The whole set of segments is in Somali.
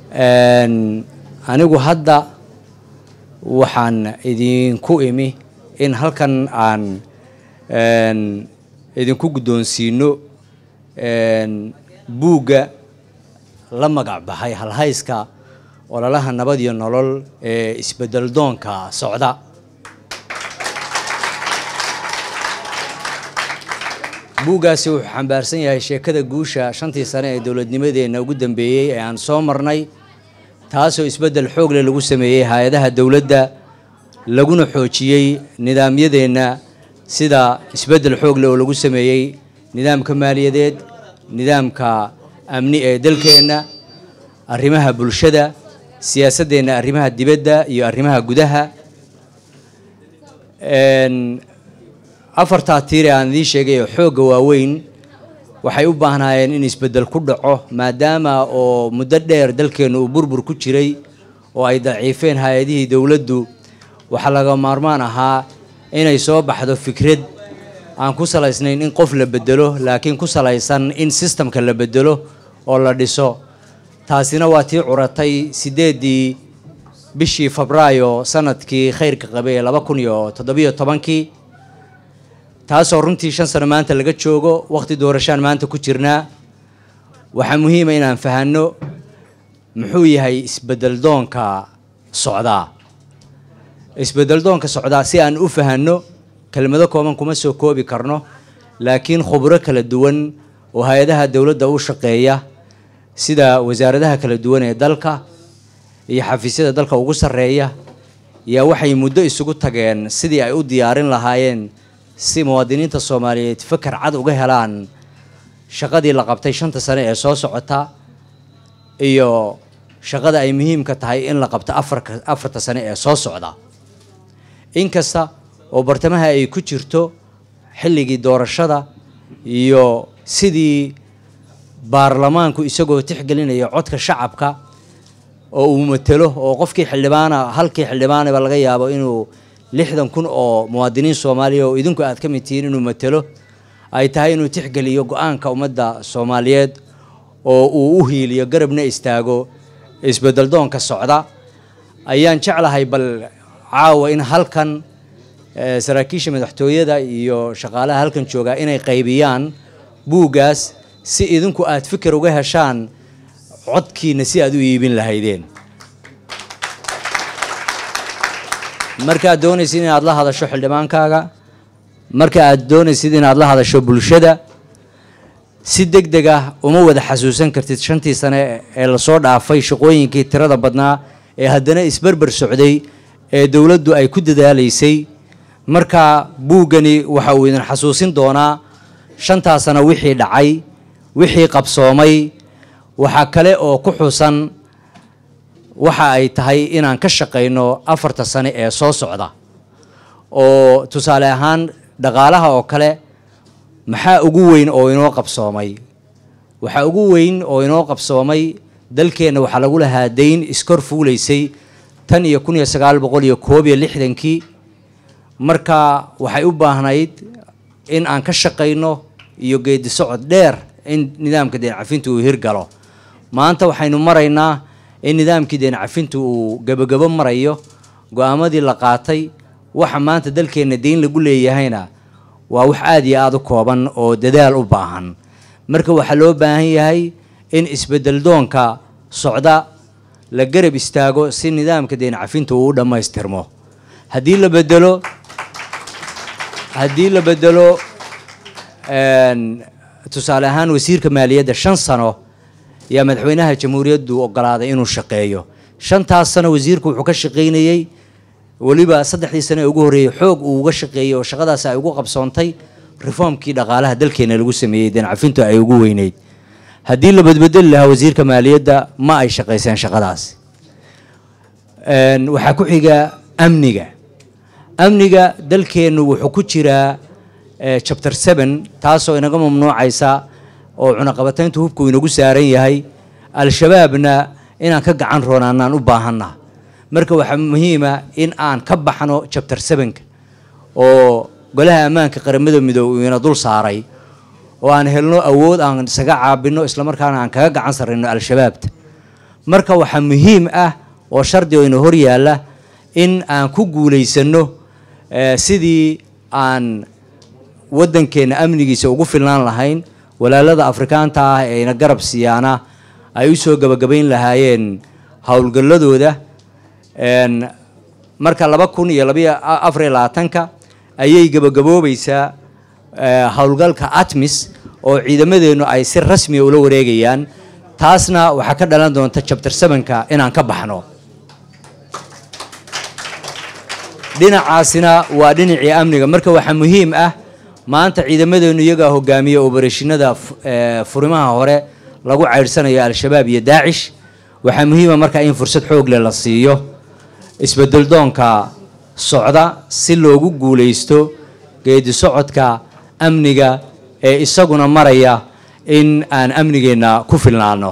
anigu hadda waxaan idinku imi in halkan aan idinku guddoonsiino buugga la magac baxay halhayska ololaha nabad iyo nolol ee isbedel doonka socda buuggaasi wuxuu xambaarsan yahay sheekada guusha shantii sane ee dowladnimadeenna ugu dambeeyey ee aan soo marnay taasoo isbeddel xoog leh lagu sameeyey hay-adaha dowladda laguna xoojiyey nidaamyadeenna sida isbeddel xoog leh oo lagu sameeyey nidaamka maaliyadeed nidaamka amni ee dalkeenna arrimaha bulshada siyaasaddeenna arrimaha dibadda iyo arrimaha gudaha afartaa tiire aan idiin sheegay oo xoogga waaweyn waxay u baahnaayeen in isbeddel ku dhaco maadaama oo muddo dheer dalkeennu uu burbur ku jiray oo ay daciifeen hay-adihii dowladdu waxaa laga maarmaan ahaa inay soo baxdo fikrad aan ku salaysnayn in qof la bedelo laakiin ku salaysan in sistamka la bedelo oo la dhiso taasina waa tii curatay siddeeddii bishii febraayo sanadkii khayrka qabay ee laba kun iyo toddobiyo tobankii taasoo runtii shan sano maanta laga joogo wakhti doorashaan maanta ku jirnaa waxaa muhiima inaan fahanno muxuu yahay isbeddel doonka socdaa isbeddel doonka socdaa si aan u fahanno kelmado kooban kuma soo koobi karno laakiin khubro kala duwan oo hay-adaha dowladda u shaqeeya sida wasaaradaha kala duwan ee dalka iyo xafiisyada dalka ugu sarreeya yaa waxay muddo isugu tageen sidii ay u diyaarin lahaayeen si muwaadiniinta soomaaliyeed fakar cad uga helaan shaqadii la qabtay shanta sane ee soo socota iyo shaqada ay muhiimka tahay in la qabto afarka afarta sane ee soo socda inkasta oo bartamaha ay ku jirto xilligii doorashada iyo sidii baarlamaanku isagoo tixgelinaya codka shacabka oo uu matelo oo qofkii xildhibaana halkii xildhibaanaba laga yaabo inuu lixdan kun oo muwaadiniin soomaaliya oo idinku aad ka mid tihiin inuu matelo ay tahay inuu tixgeliyo go-aanka ummadda soomaaliyeed oo uu u hiiliyo garabna istaago isbeddel doonka socda ayaan jeclahay bal caawa in halkan saraakiisha madaxtooyada iyo shaqaalaha halkan joogaa inay qaybiyaan buuggaas si idinku aad fikir uga heshaan codkiina si aad u iibin lahaydeen markaad doonaysid inaad la hadasho xildhibaankaaga marka aad doonaysid inaad la hadasho bulshada si deg deg ah uma wada xasuusan kartid shantii sane ee lasoo dhaafay shaqooyinkii tirada badnaa ee haddana isberber socday ee dowladdu ay ku dadaalaysay marka buuggani waxa uu idin xasuusin doonaa shantaa sano wixii dhacay wixii qabsoomay waxaa kale oo ku xusan waxa ay tahay inaan ka shaqayno afarta sane ee soo socda oo tusaale ahaan dhaqaalaha oo kale maxaa ugu weyn oo inoo qabsoomay waxaa ugu weyn oo inoo qabsoomay dalkeenna waxaa lagu lahaa dayn iskor fuulaysay tan iyo kun iyo sagaal boqol iyo koob iyo lixdankii marka waxay u baahnayd in aan ka shaqayno iyo geedi socod dheer in nidaamka deen cafinta uu hirgalo maanta waxaynu maraynaa in nidaamkii deen cafinta uu gebagabo marayo go-aamadii la qaatay waxa maanta dalkeenna deyn lagu leeyahayna waa wax aada iyo aada u kooban oo dadaal u baahan marka waxaa loo baahan yahay in isbeddel doonka socda la garab istaago si nidaamka deen cafinta uu u dhammaystirmo haddii la bedelo haddii la bedelo tusaale ahaan wasiirka maaliyadda shan sano yaa madaxweynaha jamhuuriyaddu ogolaaday inuu shaqeeyo shantaas sano wasiirku wuxuu ka shaqaynayey weliba saddexdii sano ee ugu horreeyey xoog uu uga shaqeeyey oo shaqadaas ay ugu qabsoontay reformkii dhaqaalaha dalkeena lagu sameeyey deen cafintu ay ugu weyneyd haddii la badbedeli lahaa wasiirka maaliyadda ma ay shaqayseen shaqadaas waxaa ku xiga amniga amniga dalkeennu wuxuu ku jiraa chapter seven taasoo inaga mamnuucaysa oo cunaqabatayntu hubku inagu saaran yahay al-shabaabna inaan ka gacan roonaanaan u baahanna marka waxaa muhiima in aan ka baxno chapter sevenka oo golaha ammaanka qaramada midoobe ina dul saaray oo aan helno awood aan isaga caabino islamarkaana aan kaga gacan sarrayno al-shabaabta marka waxaa muhiim ah oo shardi oo ina hor yaalla in aan ku guulaysano sidii aan waddankeenna amnigiisa ugu filnaan lahayn walaalada afrikaanta ah ee ina garab siiyaana ay u soo gabagabayn lahaayeen howlgalladooda marka laba kun iyo labayo afariyo labaatanka ayay gabagaboobaysaa howlgalka atmis oo ciidamadeennu ay si rasmiya ula wareegayaan taasna waxaa ka dhalan doonta jabtar sevenka inaan ka baxno dhinacaasina waa dhinacii amniga marka waxaa muhiim ah maanta ciidamadeennu iyagaa hogaamiya obarashinada furimaha hore lagu ceyrsanayo al-shabaab iyo daacish waxaa muhiima marka in fursad xoog leh la siiyo isbedeldoonka socda si loogu guulaysto geedi socodka amniga ee isaguna maraya in aan amnigeenna ku filnaano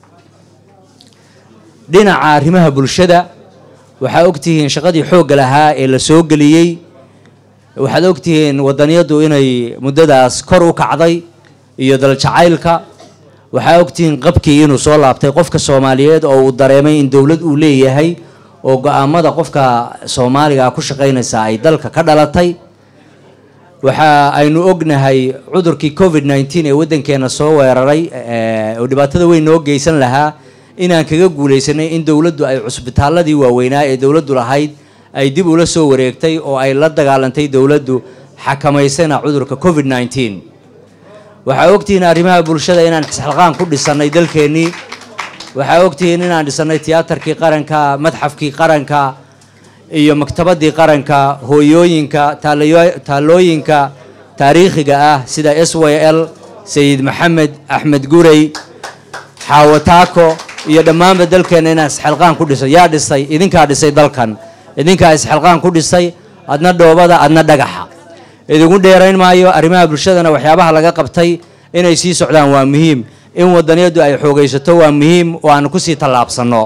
dhinaca arrimaha bulshada waxaa ogtihiin shaqadii xoogga lahaa ee la soo geliyey waxaad ogtihiin wadaniyadu inay muddadaas kor u kacday iyo daljacaylka waxaa ogtihiin qabkii inuu soo laabtay qofka soomaaliyeed oo uu dareemay in dowlad uu leeyahay oo go-aamada qofka soomaaliga ku shaqaynaysa ay dalka ka dhalatay waxa aynu ognahay cudurkii covid nneteen ee waddankeena soo weeraray oo dhibaatada weyn noo geysan lahaa inaan kaga guulaysanay in dowladdu ay cusbitaaladii waaweynaa ee dowladdu lahayd ay dib ula soo wareegtay oo ay la dagaalantay dowladdu xakamaysana cudurka covid nneteen waxaa ogtihiin arrimaha bulshada inaan xisxalqaan ku dhisannay dalkeennii waxaa ogtihiin inaan dhisannay tiyaatarkii qaranka madxafkii qaranka iyo maktabadii qaranka hooyooyinka taallooyinka taariikhiga ah sida s y l sayid maxamed axmed gurey xaawataako iyo dhammaanba dalkeenna inaan isxilqaan ku dhisay yaa dhisay idinkaa dhisay dalkan idinkaa isxilqaan ku dhisay adna dhoobada adna dhagaxa idigu dheerayn maayo arrimaha bulshadana waxyaabaha laga qabtay inay sii socdaan waa muhiim in wadaniyadu ay xoogaysato waa muhiim oo aan kusii tallaabsanno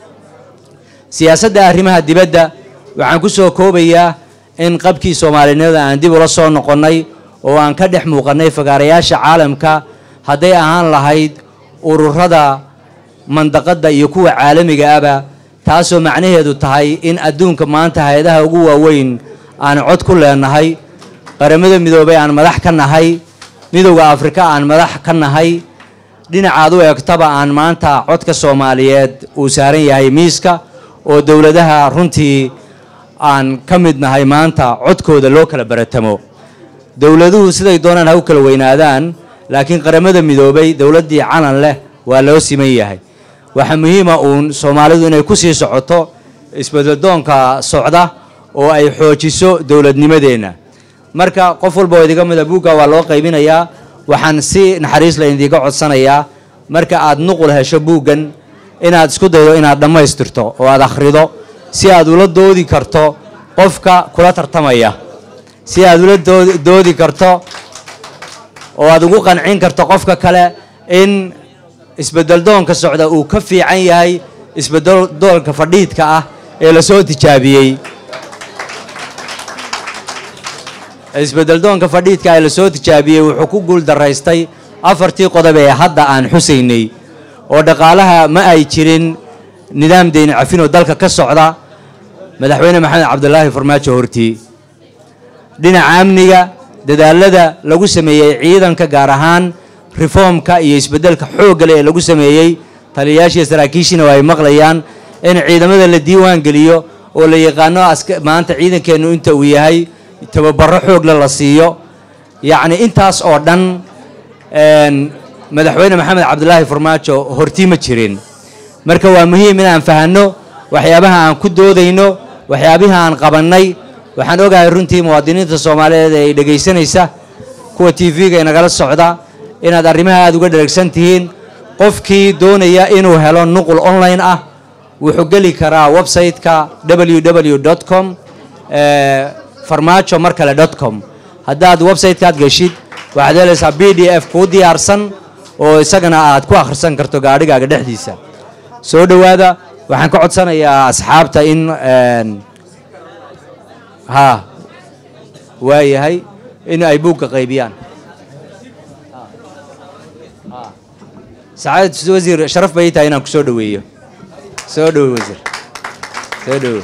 siyaasadda arrimaha dibadda waxaan ku soo koobayaa in qabkii soomaalinimada aan dib ula soo noqonnay oo aan ka dhex muuqannay fagaarayaasha caalamka hadday ahaan lahayd ururada mandaqadda iyo kuwa caalamiga aba taasoo macnaheedu tahay in adduunka maanta hay-adaha ugu waaweyn aan cod ku leenahay qaramada midoobay aan madax ka nahay midowda afrika aan madax ka nahay dhinacaad u eegtaba aan maanta codka soomaaliyeed uu saaran yahay miiska oo dowladaha runtii aan ka mid nahay maanta codkooda loo kala baratamo dowladuhu siday doonaan ha u kala weynaadaan laakiin qaramada midoobay dowladdii calan leh waa loo siman yahay waxaa muhiima uun soomaalidu inay ku sii socoto isbedeldoonka socda oo ay xoojiso dowladnimadeenna marka qof walba oo idiga mida buugga waa loo qaybinayaa waxaan si naxariis la idiga codsanayaa marka aad nuqul hesho buuggan inaad isku daydo inaad dhammaystirto oo aad akhrido si aad ula doodi karto qofka kula tartamaya si aad ula doodi karto oo aad ugu qancin karto qofka kale in isbedeldoonka socda uu ka fiican yahay isbedeldoonka fadhiidka ah ee lasoo tijaabiyey isbedeldoonka fadhiidka ee lasoo tijaabiyey wuxuu ku guul daraystay afartii qodob ee hadda aan xusaynay oo dhaqaalaha ma ay jirin nidaam deyni cafinoo dalka ka socda madaxweyne maxamed cabdulaahi farmaajo hortii dhinaca amniga dadaalada lagu sameeyey ciidanka gaar ahaan reformka iyo isbedelka xooggale ee lagu sameeyey taliyayaashiiyo saraakiishiina waa ay maqlayaan in ciidamada la diiwaan geliyo oo la yaqaano maanta ciidankeennu inta uu yahay tababaro xoogle la siiyo yacni intaas oo dhan madaxweyne maxamed cabdulaahi farmaajo hortii ma jirin marka waa muhiim inaan fahanno waxyaabaha aan ku doodayno waxyaabihi aan qabannay waxaan ogahay runtii muwaadiniinta soomaaliyeed ee ay dhegaysanaysa kuwa t v-ga inagala socda inaad arrimaha aada uga dheregsan tihiin qofkii doonaya inuu helo nuqul online ah wuxuu geli karaa website-ka www com farmaajo mar kale dot com haddaad website-kaad geshid waxaad helaysaa b d f kuu diyaarsan oo isagana aad ku akhrisan karto gaadhigaaga dhexdiisa soo dhowaada waxaan ka codsanayaa asxaabta in ha waayahay in ay buugga qaybiyaan sacaadad wasiir sharaf bay tahay inaan ku soo dhoweeyo soo dhowo wasiir soo dhowo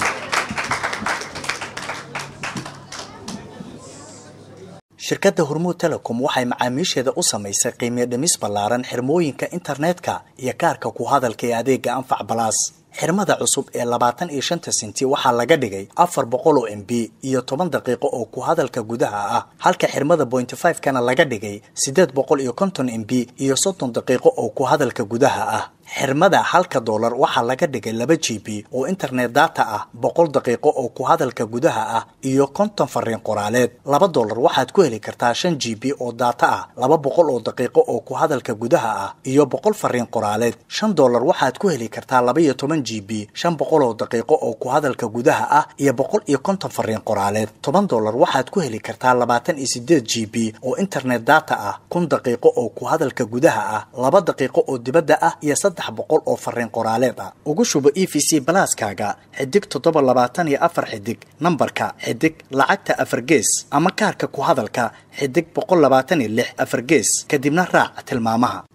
shirkadda hormuud telecom waxay macaamiisheeda u samaysay qiimiyo dhimis ballaaran xirmooyinka internetka iyo kaarka ku hadalka ee adeega anfac balaas xirmada cusub ee labaatan iyo shanta senti waxaa laga dhigay afar boqol oo m b iyo toban daqiiqo oo ku hadalka gudaha ah halka xirmada pointy five kana laga dhigay siddeed boqol iyo konton m b iyo soddon daqiiqo oo ku hadalka gudaha ah xirmada halka doolar waxaa laga dhigay laba g b oo internet data ah boqol daqiiqo oo ku hadalka gudaha ah iyo konton fariin qoraaleed laba doolar waxaad ku heli kartaa shan g b oo data ah laba boqol oo daqiiqo oo ku hadalka gudaha ah iyo boqol fariin qoraaleed shan doolar waxaad ku heli kartaa laba iyo toban g b shan boqol oo daqiiqo oo ku hadalka gudaha ah iyo boqol iyo konton fariin qoraaleed toban doolar waxaad ku heli kartaa labaatan iyo sideed g b oo internet data ah kun daqiiqo oo ku hadalka gudaha ah laba daqiiqo oo dibadda ah iyo saddex boqol oo fariin qoraaleed ah ugu shubo e v c balaaskaaga xidig toddoba labaatan iyo afar xidig nambarka xidig lacagta afar gees ama kaarka ku hadalka xidig boqol labaatan iyo lix afar gees kadibna raac tilmaamaha